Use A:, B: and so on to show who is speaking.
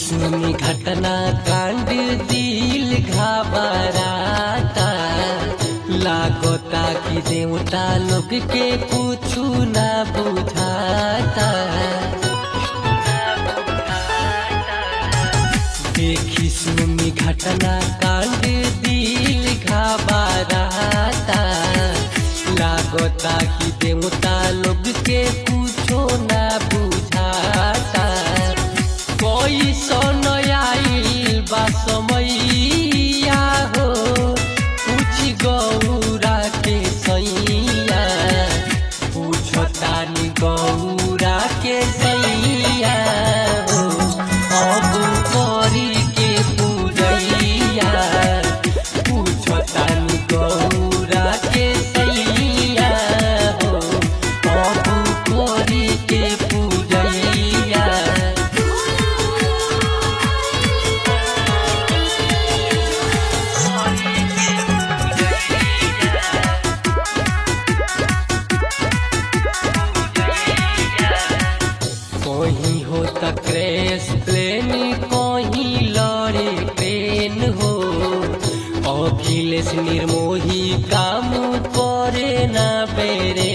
A: सुनी घटना कांड दिल घबराता लागता कि देवता लोग के कुछु ना बुझाता देखी सुनी घटना कांड दिल घबराता लागता कि देवता लोग के कुछो ना बुझाता कोई सन आइल बा समैया हो कुछ गौरा के सैया पूछतानी गौरा के सैया हो अब करी के पूजैया पूछतानी गौरा के सैया हो अब करी के पूजैया कहीं हो त क्रैश प्लेन कहीं लड़े ट्रेन हो अखिलेश निर्मोही काम करे ना बेरे